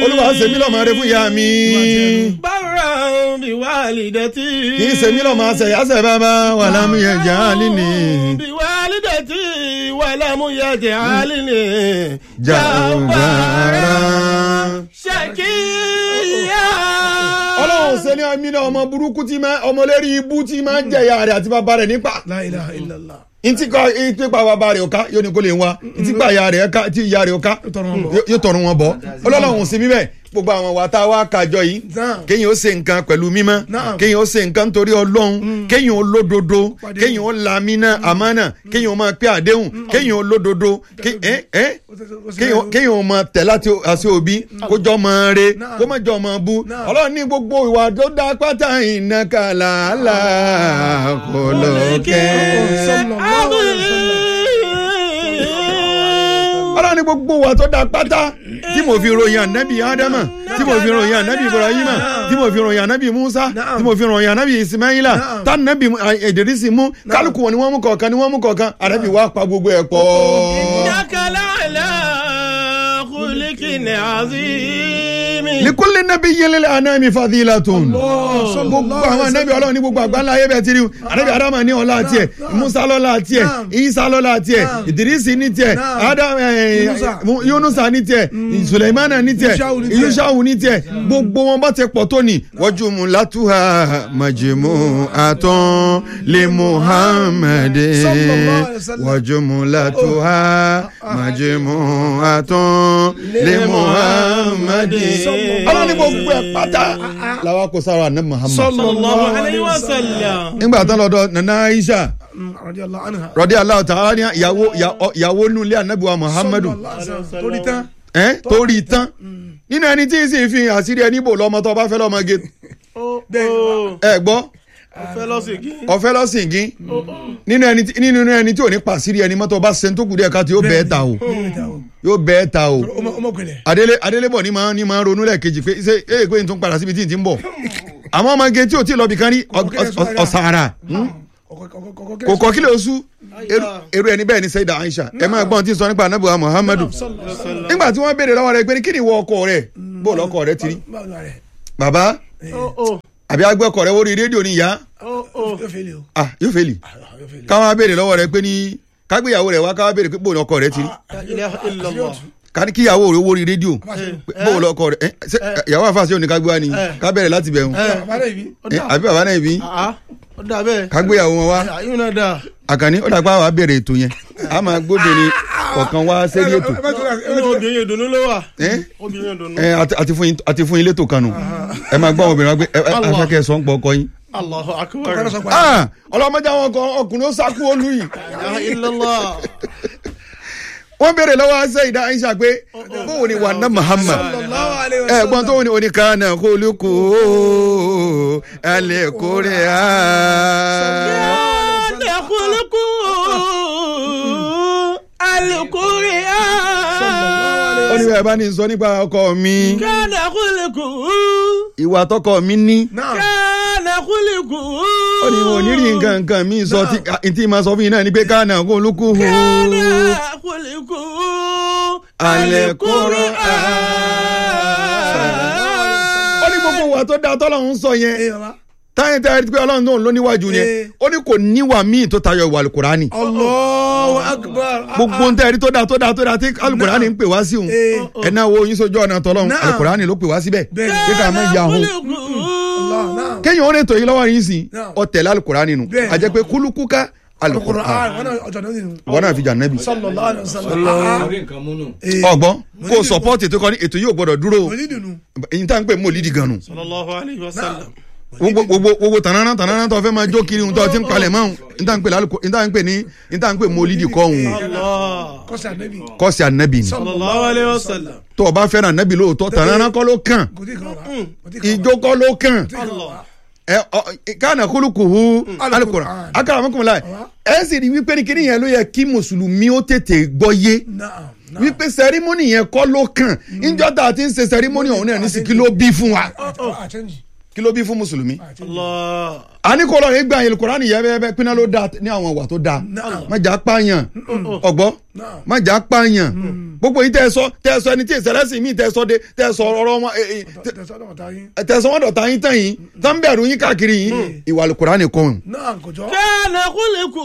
olúwa ṣe mí lọ́mọ rẹ fún ìyá mi bára bí wàlídẹ́tì. kì í ṣe mí lọ́mọ àṣẹyàṣẹ bàbá wà lámúyẹ jà á líni bí wàlídẹ́tì wà lámúyẹ̀jẹ̀ àlìní. jàǹbára. ṣèkìyà. ọlọ́run ṣe ní ọmọ náà ọmọ burúkú tí máa ọmọ lérí ibú tí máa ń jẹ̀yà rẹ̀ àti bàbá rẹ̀ nípa La ilaha illallah. ntí kọ ntí pa bàbá rẹ̀ ọ̀ka yóò ní kó lè wá ntí pa ìyá rẹ̀ ọ̀ka tí ìyá rẹ̀ ọ̀ka tọrọ wọn bọ̀. yóò- yóò tọrọ wọn bọ̀ ọlọ́run sí bíbẹ̀ gbogbo àwọn wa tá a wá kájọ yìí Naam. kéèyàn ó ṣe nǹkan pẹ̀lú mímọ́ Naam. kéèyàn ó ṣe nǹkan torí ọlọ́run kéèyàn ó lódodo Pàdé. kéèyàn ó lamínà àmánà kéèyàn ó máa pé àdéhùn kéèyàn ó lódodo ké- ẹ́ ẹ́ kéèyàn kéèyàn ó máa tẹ̀ láti àṣẹ òbí kó jọ máa re Naam. kó má jọ máa bú Naam. ọlọ́run ní gbogbo ìwà tó dá pátá ìnákàlà àlà kò lókè. ọlọ́run ní gbogbo wa tó da pátá tí mo fi ròyìn ànábì ádámà tí mo fi ròyìn ànábì ibrahima tí mo fi ròyìn ànábì musa Naam. tí mo fi ròyìn ànábì ismaila Naam. tá ànábì ìdírísì mú kálukú wọn ni wọ́n mú kọ̀ọ̀kan ni wọ́n mú kọ̀ọ̀kan ànábì wa pa gbogbo ẹ̀ pọ̀. dákàlà àlà kùlìkìnì àzìmì. likuli nabi yelele anami fadilatun gbogbo àwọn anabi ọlọ́run ní gbogbo àgbáńlá ayé bẹ́ẹ̀ ti rí anabi adama ní ọlá tiẹ̀ musa lọ́lá tiẹ̀ Naam. isa lọ́lá tiẹ̀ Naam. idirisi ní tiẹ̀ Naam. adam eh, Yunusa. mu- yunusa ní tiẹ̀ suleimana ní tiẹ̀ Yushau ní tiẹ̀. yushau ní tiẹ̀ gbogbo wọn bá ti pọ̀ tó ní wọ́jú mu látúhà màjèmú àtọ́n lè muhammadu Sallallahu alaihi wasallam. wọ́jú mu látúhà màjèmú àtọ́n lè muhammadu ọlọ́run ní gbogbo ẹ̀ pátá làwọn kò sára ní muhammad. sallallahu alayhi wa sallam. nígbà tán lọ́dọ̀ nana aisha radiyallahu anha. rọdí aláwọ tààrà ní ìyàwó ìyàwó nulẹ̀ anabiwa muhammadu Sallallahu alaihi wasallam. torí tán. ẹ torí tán nínú ẹni tí ì sì fi àṣírí ẹni bò lọ́mọ tó bá fẹ́ lọ́mọ ge bẹ́ẹ̀ ẹ gbọ́ ọ̀fẹ́ lọ́sìnkì. ọ̀fẹ́ lọ́sìngín nínú ẹni tí nínú ẹni tí ò ní pàṣírí ẹni mọ́tò bá ṣe tó kù díẹ̀ ká tí yóò bẹ́ẹ̀ ta o yóò bẹ́ẹ̀ ta o ọmọ ọmọ gbẹlẹ. adélé adélébọ̀ ní máa ní máa ronú lẹ́ẹ̀kejì pé ṣé ee pé n tún padà síbi tí n ti ń bọ̀ àmọ́ ọmọge tí ò tí ì lọ bìkan rí ọ- ọ- ọ̀sàrà kò kọ́ kílẹ̀ oṣù èrò ẹni bẹ́ẹ̀ ni sẹ́dá aisha ẹ máa gbọ́n tí ń sọ nípa anabuwa muhammadu nígbà tí wọ́n béèrè lọ́wọ́ rẹ̀ pé ní kí ni ìwọ ọkọ rẹ̀ bó lọ́kọ rẹ̀ ti rí bàbá àbí agbẹ́ ọkọ rẹ̀ wórí rédíò ni ìyá yóò fẹ́ lè o. ah yóò fẹ́ lì yóò fẹ́ lè. káwọn béèrè lọ́wọ́ rẹ̀ pé ní kágbéyàwó rẹ̀ wá káwọn béèrè pé bó lọ́kọ rẹ̀ ti rí ká ní kíyàwó rẹ̀ wórí rédíò pé bó lọ́kọ rẹ̀ ẹ ṣé ìyàwó àfàṣẹ òní kágbé wa ni ká bẹ̀rẹ̀ láti bẹ̀rù bàbá rẹ̀ bí. ẹ, àbí bàbá náà bí ó dà bẹ́ẹ̀. kágbéyàwó wọn wá àyùn náà dà. àkànní ó dàgbà wà á bẹ̀rẹ̀ ètò yẹn a máa gbóbìnrin kọ̀ọ̀kan wá sẹ́rí ètò inú obìnrin ìdùnnú ló wà. ẹ obìnrin ìdùnnú. ẹ àti- àti fún yín àti fún yín létò kanu ẹ máa gbọ́ àwọn obìnrin wa pé ẹ ẹ Allah. afẹ́kẹ́ sọ ń pọ̀ ọkọ yín. Allahu akbar. ọkọ náà sọ pé. Ah, ọlọ́mọdé àwọn ọkọ ọkùnrin ó sáku olú yìí ilaha illallah. wọ́n béèrè lọ́wọ́ ṣe ìdá Aisha pé bóun ni wà ná Muhammad sallallahu alaihi ẹ wasallam. gbọ́n tó wọn ni oníkanna kólúkú alẹ́ kórè á. Kana khuluqu al-Qur'an. ó ní bẹ́ẹ̀ bá ní sọ nípa ọkọ mi Kana khuluqu. ìwà tọkọ mi ní náà Kana khuluqu. ó ní wọn ò ní rí nǹkan nǹkan mi sọ tí tí máa sọ fún yín náà ni pé kánà kólúkú Kana khuluqu al-Qur'an. ó ní gbogbo ìwà tó dáa tọ́lọ́run sọ yẹn ẹ bàbá. táyìn táyìn pé ọlọ́run tó ń lọ níwájú yẹn Eh. ó ní kò níwà míì tó tayọ ìwà alukurani Allahu akbar. gbogbo ń tẹ́rí tó dáa tó dáa tó dáa tí alukurani ń pè wá sí òun Eh. ẹ náà wo yín sójú ọ̀nà tọ́lọ́run Naam. alukurani ló pè wá síbẹ̀ Bẹ́ẹ̀. kí ká má ya òun Allah náà. kéèyàn ó lè tò yín lọ́wọ́ yín sí Naam. ọ̀tẹ̀lẹ̀ alukurani nù Bẹ́ẹ̀. a jẹ́ pé kúlùkúká Al-Qur'an alukurani wọn náà ọjọ́ náà nínú. wọn náà fi jà nẹ́bi sallallahu alaihi wasallam. orí nǹkan múnú. Eh, ọgbọ́n kó o sọpọ́ọ̀tì tó kọ́ ní ètò yóò gbọ́dọ̀ dúró o. mo ní dùnú. èyí tá à ń pè mọ́lídì gan nù Sallallahu alayhi wa sallam. gbogbo gbogbo gbogbo tànánà tànánà tó fẹ́ máa jó kiri ohun tó ti ń palẹ̀ mọ́ ohun ní tá à ń pè lálùkò ní tá à ń pè ní ní tá à ń pè mọ́lídì kọ́ ohun Allah. kọ́sí ànábì. kọ́sì ànábì ni Sallallahu alayhi wa sallam. tó o bá fẹ́ràn ànábì lóòótọ́ tànánà kọ́ ló kàn kò tí ì kàn wá. kò tí ì kàn wá. ìjó kọ́ ló kàn kò tí ì kàn wá. ẹ ọ kánà kúlùkùhù alukura Al-Qur'an. akaramakumula ẹ sì rí wípé ní kíní yẹn ló yẹ kí mùsùlùmí ó tètè gbọ́ yé Naam, naam. wípé sẹrímọ́nì yẹn kọ́ ló kàn níjọ́ tá a ti ń ṣe sẹrímọ́nì ọ̀hún náà ní sìkí ló bí fún wa Àti- àtẹ́ǹjì. kí ló bí fún mùsùlùmí Allah. àní kò lọ́ọ́ gbà yẹn Kùránì yẹ bẹ́ẹ̀ bẹ́ẹ̀ pinna ló dáa ní àwọn ìwà tó dáa Naam. má jà pààyàn ọ̀gbọ́ Naam. má jà pààyàn gbogbo yìí tẹ́ ẹ sọ tẹ́ ẹ sọ ẹni tí ìṣẹ̀lẹ̀sìn míì tẹ́ ẹ sọ de tẹ́ ẹ sọ ọ̀rọ̀ wọn ẹ, ẹ, tẹ́- tẹsán ọ̀tá yín. tẹ́ ẹ sọ wọn dọ̀tá yín tán yín tán bẹ̀rù yín káàkiri yín ìwà Kùránì kọ́ ọ́n. náà kò jọ. Kana khuluquhu.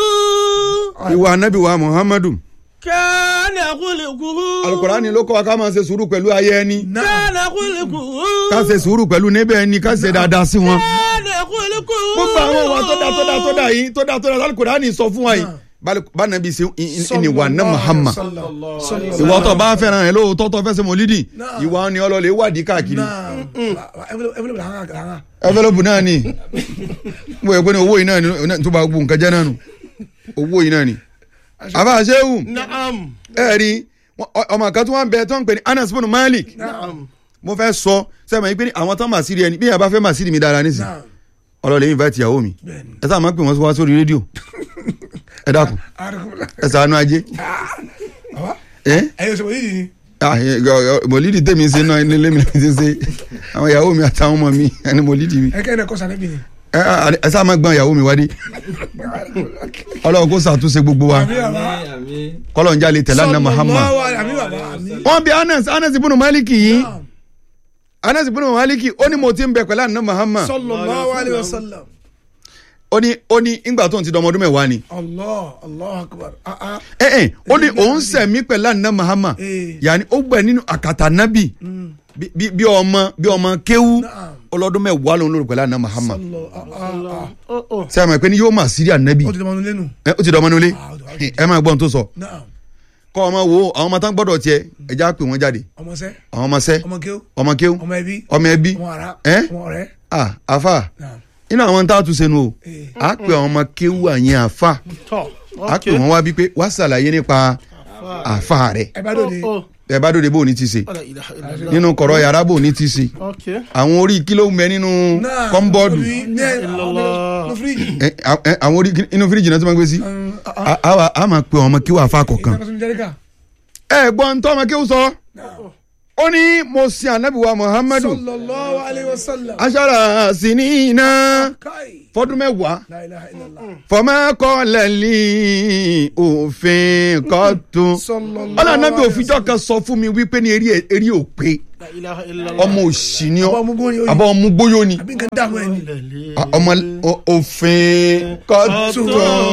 ìwà anabi wa Muhammadu Kana khuluquhu. Al-Kùránì ló kọ́ wa ká máa ṣe sùúrù pẹ̀lú ayé ẹni náà Kana khuluquhu. ká ṣe sùúrù pẹ̀lú níbẹ̀ ẹni ká ṣe dáadáa sí wọn. Kana khuluquhu. gbogbo àwọn ìwà tó dáa tó dáa tó dáa yìí tó dáa tó dáa Al-Kùránì sọ fún wa yìí bánabi ṣe ìwà náà Muhammad ìwà tó bá fẹ́ràn ẹ̀ lóòótọ́ tó fẹ́ ṣe mọ̀lídì Náà. ìwà ni ọlọ́lẹ̀ wádìí káàkiri náà ẹnfẹlẹpù là ń hàn. ẹfẹlẹbù náà ni mo yẹ pé ní owó yìí náà ni tó bá gbó nǹkan jẹ́ náà nù owó yìí náà ni. àbá àṣẹ́wù Na'am. ẹ rí wọn- ọmọ kan tó wà ń bẹ tó ń pè ní Anas bin Malik Na'am. mo fẹ́ sọ sẹ́mi yìí pé ní àwọn tán mà sí rí ẹni bí yàrá bá fẹ́ mà sí rí mi dára nísìn náà ọlọ́lẹ̀ yìí invite ìyàwó mi bẹ́ẹ̀ni. ẹ sáà máa pè wọ́n wá sórí rédíò ẹ dákun arakunla. ẹ sànú ajé àwa ẹ ẹyẹ sọ yìí ni. ah ẹ, ọ- ọ- mọ̀lídì tèmi ṣe náà nílé mi ti ṣe àwọn ìyàwó mi àtàwọn ọmọ mi ẹni mọ̀lídì mi ẹ kẹ́ ẹ kọ́ sànẹ́ bí ni. ẹ ẹ, ẹ sáà máa gbọ́n ìyàwó mi wádìí ọlọ́run kó ṣàtúnṣe gbogbo wa àmì bàbá. kọ́lọ̀ ń jalè tẹ̀lé àná Muhammad Sallallahu alaihi- àmì bàbá àmì. wọ́n bí Anas Anas ibùnú Maliki yìí Naam. Anas ibùnú Maliki ó ní mo ti ń bẹ pẹ̀lú àná Muhammad sallallahu alaihi wasallam. ó ní ó ní ìgbà tó ń ti dọmọdún mẹ́wàá ni allah allah akbar. ah ah. ẹ ẹ ó ní òun sẹ̀mí pẹ̀lú àná Muhammad Eh. yàní ó gbẹ nínú àkàtà nábì Mm. bí- bí bí ọmọ bí ọmọ kéwú Naam. ọlọ́dún mẹ́wàá lòun lórí pẹ̀lú àná Muhammad sallallahu ah ah ah. Oh, oh. sẹ́yìn pé ní yóò máa sírí ànábì ó ti dọ̀mọ́nu lẹ́nu. ẹ ó ti dọmọ nulẹ̀ Ah, ó ti- ẹ máa gbọ́n tó sọ naam kọ́ ọmọ wo àwọn ọmọ tán gbọ́dọ̀ tiẹ̀ ẹja pè wọ́n jáde ọmọ sẹ́ àwọn ọmọ sẹ́ ọmọ kéw ọmọ kéwú ọmọ ẹbí ọmọ ẹbí ọmọ ara Eh? ọmọ ọ̀rẹ́. ah afa naam. inú àwọn tá a tún sẹnu o Eh. a pè àwọn ọmọ kéwú àyẹn àfa Tọ́. a pè wọn wá bí pé wá ṣàlàyé nípa àfa rẹ ẹ bá dòde. Oh, oh. ẹ bá dòde bó o ní ti ṣe La ilaha illallah. nínú kọ̀rọ̀ yàrá bó o ní ti ṣe Okay. àwọn orí kíló mẹ nínú náà kọ́ńbọ́ọ̀dù orí ní ẹ Illallah. ní fíríjì. ẹ, a- ẹ, àwọn orí inú fíríjì náà tó máa gbé sí Um, ah, ah. a- a wà- a máa pe àwọn ọmọ kéwú àfa kọ̀ọ̀kan ìtàkùn sínú jẹ́ríkà. ẹ gbọ́n tó ọmọ kéwú sọ ó ní mo sin anabiwa muhammadu sallallahu alaihi wasallam. aṣara sinina kai. fọdún mẹ́wàá la ilaha illallah. fọmọkọlẹ́lì òfin kọ́tù sallallahu ọlọ́nàbí òfijọ́ kan sọ fún mi wípé ní eré eré òpè La ilaha illallah. ọmọ òsì ni ọ ọmọ mugun yóò àbọ̀ ọmọ gbóyò ni àbí nǹkan dààmú ẹ ni. Ah, ọmọ o- òfin kọ́tù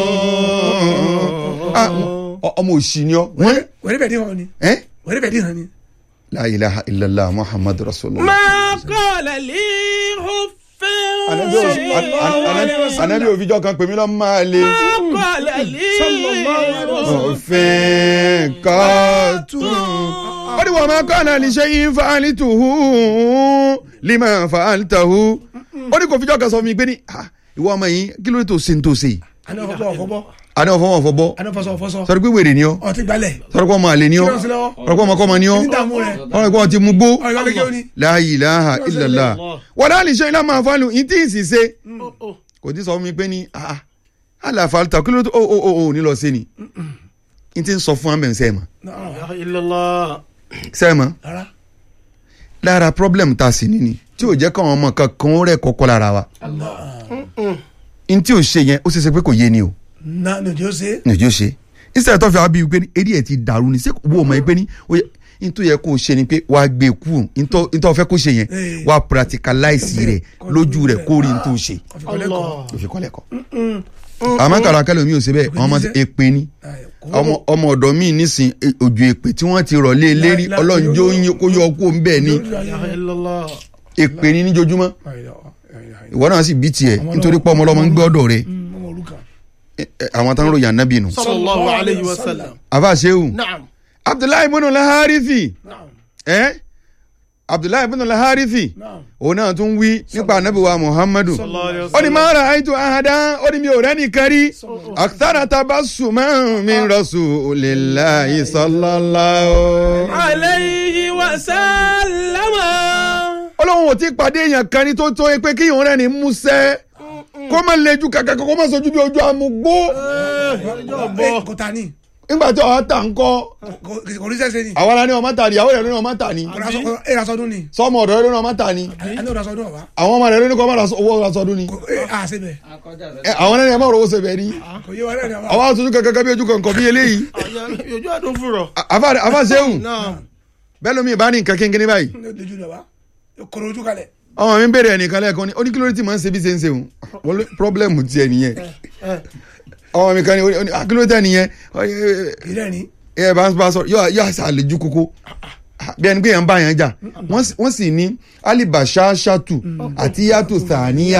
Ah, ọ- ọmọ òsì ni ọ wọ́n wẹ́rẹ́ bẹ̀ dín hàn ni. ẹ́ wẹ́rẹ́ bẹ̀ dín hàn ni. la ilaha illallah muhammadu rasulullah. Ma qala li huffin. anabi o- an- an- anabi- anabi òfijọ́ kan pèmí lọ́ máa le Ma qala li òfin kọ́tù. ó ní wọ́n máa kọ́ àná lè ṣe yín fáálí tùhú lima fàálítàhú. ó ní kò fijọ́ kan sọ fún mi pé ní "Ah, ìwọ ọmọ yìí kí ló dé tó ṣe ń tó ṣe yìí. àná ọ̀fọ̀ ọ̀fọ̀ àná ọ̀fọ̀ wọn fọbọ́ àná fọṣọ ọ̀fọṣọ sọ̀rọ̀ pé wèrè ni ọ́ ọtí gbalẹ̀ sọ̀rọ̀ pé ọmọ àlè ni ọ́ kí ló ń ṣe lọ́wọ́ sọ̀rọ̀ pé ọmọ kọ́mọ ni ọ́ ní dààmú rẹ̀ sọ̀rọ̀ pé ọmọ ti mú gbó. ọ̀rọ̀ ìwádìí kí ó ní. la ilaha illallah wọ́n dá lè ṣe ilá máa fọ́lù ní tí ì sì ṣe Oh, oh. kò tí sọ fún mi pé ní ah àlàfàlùtà kí ló tó o o o ò ní lọ sí ni n ti sọ fún amẹ̀ sẹ́ẹ̀mà La ilaha illallah. sẹ́ẹ̀mà rárá lára problem ta sí ni ni tí ò jẹ́ káwọn ọmọ kankan rẹ̀ kọ́kọ́ lára wa n tí ò ṣe yẹn ó ṣe ṣe pé kò yé ni o na ní ojú ó ṣe ní ojú ṣe instead tó fi àwọn bíi pé ní eré ẹ̀ ti dàrú ni ṣé wo ọmọ yẹn pé ní ó yẹ n tó yẹ kó o ṣe ni pé wàá gbé kú n tó n tó fẹ́ kó ṣe yẹn Eh. wàá practicalize rẹ̀ lójú rẹ̀ kó rí n tó ṣe ọ̀fìnkọ́lẹ́kọ̀ọ́ Allah. òfin kọ́lẹ̀ kọ́ àmọ́ kàrà kẹlẹ́ mi ò ṣe bẹ́ẹ̀ ọmọ èpè ni ọmọ ọmọ ọ̀dọ̀ mi nísìn e- òjò èpè tí wọ́n ti rọ̀ lé e lérí La- la- ọlọ́njọ́ yín kó yọ kó ń bẹ́ẹ̀ ni La ilaha illallah. èpè ni níjojúmọ́ ọmọ ìwọ náà sì bí tiẹ̀ nítorí pé ọmọ ọlọ́mọ ń gbé ọ̀dọ̀ rẹ̀ olùkà ẹ- ẹ, àwọn táwọn ròyìn ànábì nù. Sallallahu alayhi wa sallam. àfa sehu Naam. abdullahi ibn laharithi naam ẹ abdullahi ibn laharithi naam òun náà tún wí nípa ànábì wa muhammadu Sallallahu alayhi wa ó ní sallam. máa ra àìtó ahadá ó ní mi ò rẹ́ni kárí akthara tabassuma min rasulillahi sallallahu. Alayhi wa sallama. ọlọ́run ò tí pàdé èèyàn kan ní tó tó pé kí ìhun rẹ̀ ní músẹ́ kó má lejú kàkà kó má sojú bí ojú amúgbó ẹ kò ta ni nígbà tí ọ̀hán tà ń kọ́ kò ní sẹ́sẹ́ ni àwọn ará ní ọmọ tà ní ìyàwó rẹ̀ ló ní ọmọ tà ní ẹ ra sọdún ni sọmọ ọ̀dọ́ rẹ̀ ló ní ọmọ tà ní ẹni ò ra sọdún ọ̀wá àwọn ọmọ rẹ̀ ló ní kọ́ máa owó ra sọdún ni ẹ à ṣe bẹ̀ Ẹ, àwọn ẹni ẹ̀ máa rọwọ́ sẹ̀bẹ̀ ní kò yé wa náà ni àwa àwọn àtúntò kankan bí ojú kankan bí eléyìí ojú àdó fúrọ̀. àfa sẹ́hùn náà bẹ́ẹ̀ lómi ìbá ní nǹkan kínkínní báyìí lójú ni wa kòrò ojú kalẹ̀ ọmọ mi ń bèrè ẹnìkan lẹ́ẹ̀kan ní oníkílódé máa ń ṣe bí ṣe ń ṣe òun wọ́n lé pírọ́blẹ́mù tiẹ̀ nìyẹn ọmọ mi kan ní oní- akílódé nìyẹn kì í rẹ̀ ni ẹ bá ń bá sọ yóò yóò àṣà àlejò kókó bí ẹni pé yẹn ń bá yẹn jà wọ́n sì- wọ́n sì ní alibasha shatu àti yàtò sàníyà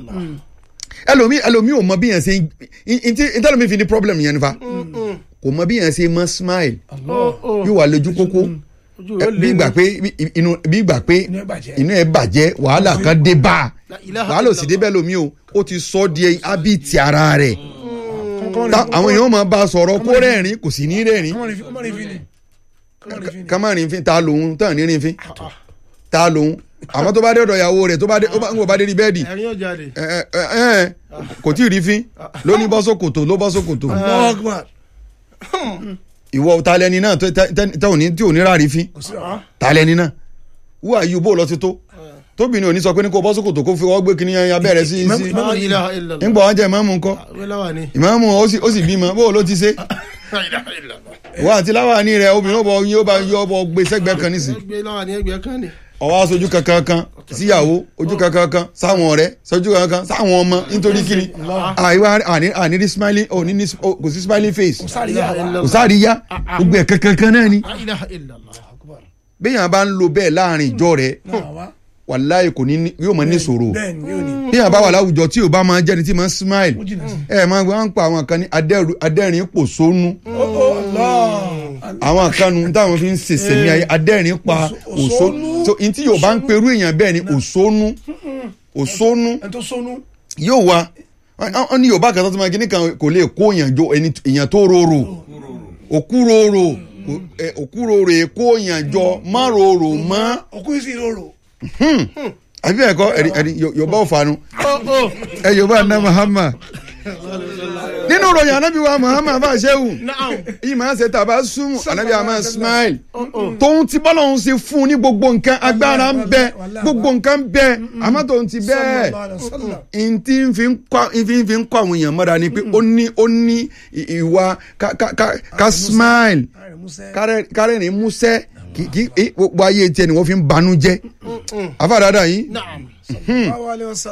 ẹlòmí ẹlòmí ò mọ bí yẹn ṣe ń ntí ntẹ́lómi fi ní problem yẹn nífa kò mọ bí yẹn ṣe mọ smile yóò wà lójú kókó ojú ẹ, rẹ̀ bí lé ìgbà pé inú bí ìgbà pé inú ẹ bàjẹ́ inú ẹ bàjẹ́ wàhálà kan dé bá a La ilaha wàhálà ò sì dé bẹ́ẹ̀ lómi o ó ti sọ ọ́ di hábìtì ara rẹ̀ Kọ́mọ Ta- ní- àwọn èèyàn máa bá a sọ̀rọ̀ kó rẹ́rìn kò sì ní rẹ́rìn kọ́mọ ní fi- kọ́mọ ní fi ni kọ́mọ ní fi ni ká má rìn fín ta lòun tán ní rìn fín ta lòun àmọ́ tó bá dé ọ̀dọ̀ ìyàwó rẹ̀ tó bá dé ó bá ń wò bá dé rí bẹ́ẹ̀dì ẹ̀rín ọjà rẹ̀. ẹ ẹ ẹ ẹ kò tí ì rí fín ló ní bọ́ sókòtò ló bọ́ sókòtò Allahu Akbar ìwọ ta lẹni náà tó- tẹ- tẹ- tẹ ò ní tí ò ní rárí fín kò sí ọ̀rọ̀ ta lẹni náà wúwà yìí bó lọ ti tó tóbìnrin ò ní sọ pé ní kó bọ́ sókòtò kó fi ọwọ́ gbé kíní yẹn abẹ́rẹ́ sí sí La ilaha illallah. nígbà wọn jẹ ìmáàmù ńkọ́ wẹ́láwà ni. ìmáàmù ó sì ó sì bímọ bó ló ti ṣe La ilaha illallah. ìwọ àti láwàní rẹ obìnrin ó bọ yóò bá yóò bọ gbé sẹ́gbẹ́ kan nísìn ẹgbẹ́ láwà ní ẹgbẹ́ kan ni. ọwọ́ aṣojú kankan kan síyàwó ojú kankan kan sáwọn ọ̀rẹ́ sójú kankan kan sáwọn ọmọ nítorí kíni àìwá àní àní ní smiling ò ní ní ò- kò sí smiling face sáré yà wá kò sáré yá gbogbo ẹ̀ kankan kan náà ni La ilaha illallah. béèyàn bá ń lo bẹ́ẹ̀ láàrin ìjọ rẹ̀ náà wá wàláyé kò ní ní- yóò máa ní ìṣòro bẹ́ẹ̀ ni yóò ní béèyàn bá wà láwùjọ tí ò bá máa jẹ́ni tí máa ń smile ó jìnnà sí ẹ máa gbọ́ ń pa àwọn kan ní adẹ́rù- adẹ́rìn pòṣónú ó ó Allah àwọn kanu táwọn fi ń sèse ní ayé adẹ́rìn pa òṣónú so n tí yóò bá ń perú èèyàn bẹ́ẹ̀ ni òṣónú òṣónú ẹni tó sọnù yóò wá wọ́n ní yorùbá kan tó ti máa kíní kan kò lè kó èèyàn jọ ẹni èèyàn tó rorò òkúròrò ẹ, òkúròrò èkó èèyàn jọ má rorò mọ́ òkú yìí sì rorò àbí bẹ́ẹ̀ kọ́ ẹ̀rí ẹ̀rí yorùbá ò fanu Ó ó. ẹ yorùbá ná Muhammad nínú ròyìn anabi wa Muhammad bá a ṣe wù Naam. yìí máa ń ṣe tàbá súnmù anabi a máa smile tóun ti bọ́lá òun ṣe fún un ní gbogbo nǹkan agbára ń bẹ gbogbo nǹkan ń bẹ àmọ́ tóun ti bẹ́ẹ̀ Sallallahu alaihi wasallam. ntí ń fi ń kọ́ ń fi ń fi ń kọ́ àwọn èèyàn mọ́ra ni pé ó ní ó ní ì- ìwà ká ká ká ká smile Ààrẹ Musa. kárẹ́- kárẹ́rìn músẹ́ kì kì í gbogbo ayé tiẹ̀ ni wọ́n fi ń banú jẹ́ afáàdáadáa yìí Naam. Sallallahu alaihi wasallam.